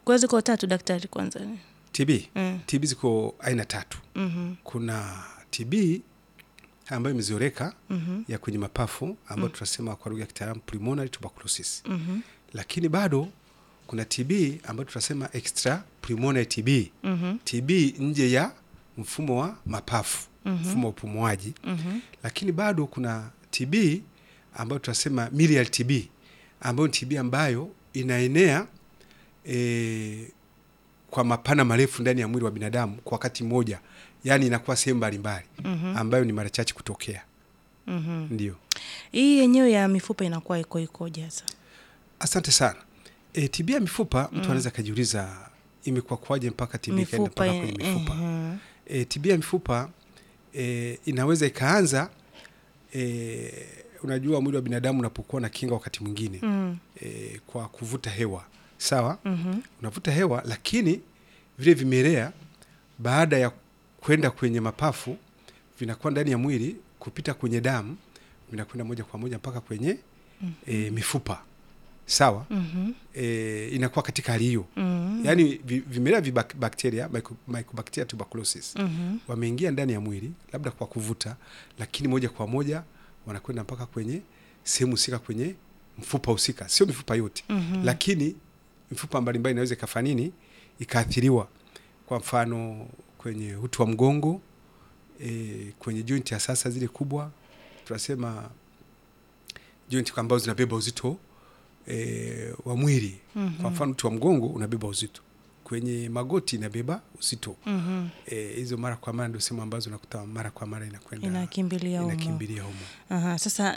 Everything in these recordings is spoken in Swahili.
kwa hiyo ziko tatu daktari kwanza TB mm. TB ziko aina tatu. mm Kuna TB ambayo imezoeleka Mhm. ya kwenye mapafu ambayo tunasema kwa lugha ya kitaalamu pulmonary tuberculosis, Mhm. lakini bado kuna TB ambayo tunasema extra pulmonary TB, Mhm. TB nje ya mfumo wa mapafu, mfumo wa upumuaji. Mhm. Lakini bado kuna TB ambayo tunasema miliary TB ambayo ni TB ambayo inaenea e, kwa mapana marefu ndani ya mwili wa binadamu kwa wakati mmoja, yaani inakuwa sehemu mbalimbali Mhm. ambayo ni mara chache kutokea. Mhm. Ndio, hii yenyewe ya mifupa inakuwa iko ikoje sasa asante sana. E, TB ya mifupa mtu anaweza akajiuliza imekuwa kwaje mpaka TB ikaenda mpaka kwenye mifupa. mhm. E, TB ya mifupa e, inaweza ikaanza e, unajua mwili wa binadamu unapokuwa na kinga wakati mwingine Mm. e, kwa kuvuta hewa sawa, Mhm. unavuta hewa, lakini vile vimelea baada ya kwenda kwenye mapafu vinakuwa ndani ya mwili kupita kwenye damu vinakwenda moja kwa moja mpaka kwenye e, mifupa sawa. Mhm. E, inakuwa katika hali hiyo Mhm. yaani vi- vimelea vya bakteria myco- mycobacteria tuberculosis Mhm. wameingia ndani ya mwili labda kwa kuvuta, lakini moja kwa moja wanakwenda mpaka kwenye sehemu husika, kwenye mfupa husika, sio mifupa yote Mhm. lakini mifupa mbalimbali inaweza ikafanya nini, ikaathiriwa. Kwa mfano kwenye uti wa mgongo e, kwenye joint ya sasa zile kubwa tunasema joint ambazo zinabeba uzito e, wa mwili. Kwa mfano uti wa mgongo unabeba uzito, kwenye magoti inabeba uzito Mhm. Eh, hizo mara kwa mara ndio sehemu ambazo unakuta mara kwa mara inakwenda inakimbilia humo. inakimbilia humo. Aha, sasa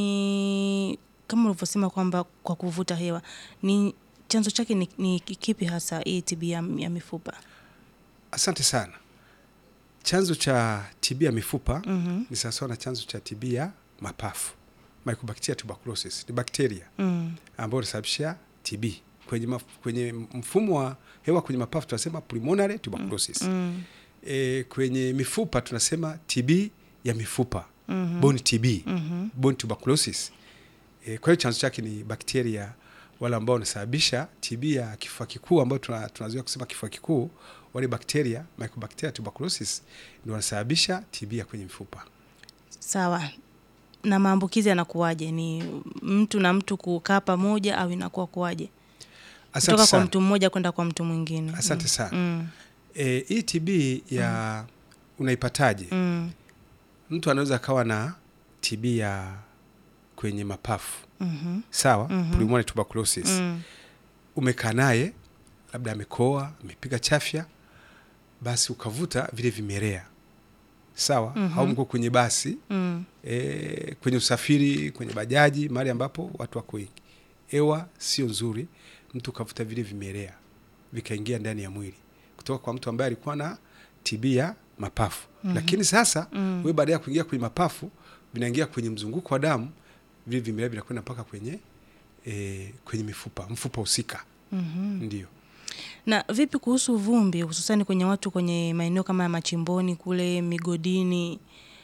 ni kama ulivyosema kwamba kwa kuvuta hewa ni chanzo chake ni, ni kipi hasa hii TB ya, ya mifupa? Asante sana. Chanzo cha TB ya mifupa Mhm. ni sawasawa na chanzo cha TB ya mapafu, Mycobacteria tuberculosis. Ni bakteria Mm. ambao wanasababisha TB kwenye, maf, kwenye mfumo wa hewa kwenye mapafu tunasema pulmonary tuberculosis. Mm. E, kwenye mifupa tunasema TB ya mifupa Mhm. bone TB Mhm. bone tuberculosis. E, kwa hiyo chanzo chake ni bakteria wale ambao wanasababisha TB ya kifua kikuu ambayo tuna- tunazoea kusema kifua kikuu. Wale bakteria Mycobacteria tuberculosis ndio wanasababisha TB ya kwenye mifupa. Sawa. Na maambukizi yanakuwaje? Ni mtu na mtu kukaa pamoja au inakuwa kuwaje? Asante Kutoka kwa sana. mtu mmoja kwenda kwa mtu mwingine. Asante Mm. sana. Mm. E, hii TB ya unaipataje? Mm. Mtu anaweza akawa na TB ya kwenye mapafu Mhm. sawa, Mhm. pulmonary tuberculosis. Mm. Umekaa naye labda amekoa, amepiga chafya, basi ukavuta vile vimelea sawa, Mhm. au mko kwenye basi Mm. e, kwenye usafiri, kwenye bajaji, mahali ambapo watu wako wengi, hewa sio nzuri, mtu ukavuta vile vimelea vikaingia ndani ya mwili kutoka kwa mtu ambaye alikuwa na TB ya mapafu Mhm. lakini sasa Mm. wewe baada ya kuingia kwenye mapafu vinaingia kwenye mzunguko wa damu, vile vimelea vinakwenda mpaka kwenye e, kwenye mifupa mfupa husika Mhm. ndio. Na vipi kuhusu vumbi, hususani kwenye watu kwenye maeneo kama ya machimboni kule migodini,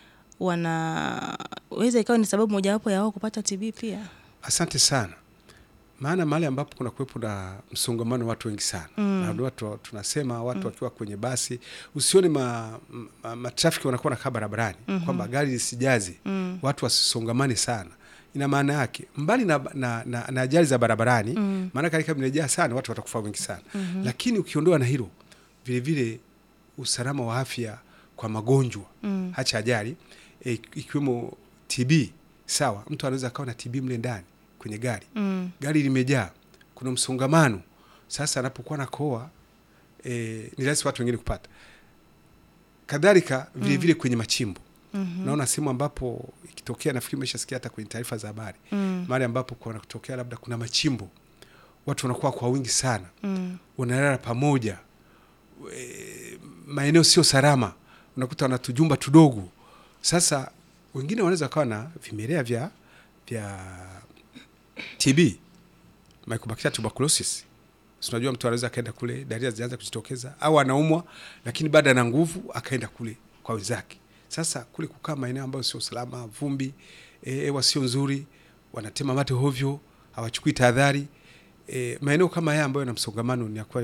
wanaweza ikawa ni sababu mojawapo ya wao kupata TB pia? Asante sana, maana mahali ambapo kuna kuwepo na msongamano wa watu wengi sana Mm. na ndio watu tunasema watu wakiwa kwenye basi usione ma, ma, matrafiki wanakuwa nakaa barabarani Mhm. kwamba gari lisijaze Mm. watu wasisongamane sana. Ina maana yake mbali na, na, na, na ajali za barabarani Mm. maana kali kama imejaa sana watu watakufa wengi sana Mhm. lakini ukiondoa na hilo vilevile usalama wa afya kwa magonjwa Mm. hacha ajali e, ikiwemo TB sawa, mtu anaweza akawa na TB mle ndani kwenye gari, Mm. gari limejaa, kuna msongamano. Sasa anapokuwa na koa e, ni rahisi watu wengine kupata. Kadhalika vile vile kwenye machimbo Mhm. naona sehemu ambapo ikitokea, nafikiri umeshasikia hata kwenye taarifa za habari, Mm. mahali ambapo kuna kutokea labda kuna machimbo, watu wanakuwa kwa wingi sana, Mm. wanalala pamoja e, maeneo sio salama, unakuta wana tujumba tudogo. Sasa wengine wanaweza kawa na vimelea vya vya TB, Mycobacteria tuberculosis. Si unajua mtu anaweza akaenda kule, dalili zinaanza kujitokeza, au anaumwa, lakini baada ana nguvu akaenda kule kwa wenzake. Sasa kule kukaa maeneo ambayo sio salama, vumbi, eh, hewa sio nzuri, wanatema mate hovyo, hawachukui tahadhari. E, maeneo kama haya ambayo yana msongamano ni ya kwa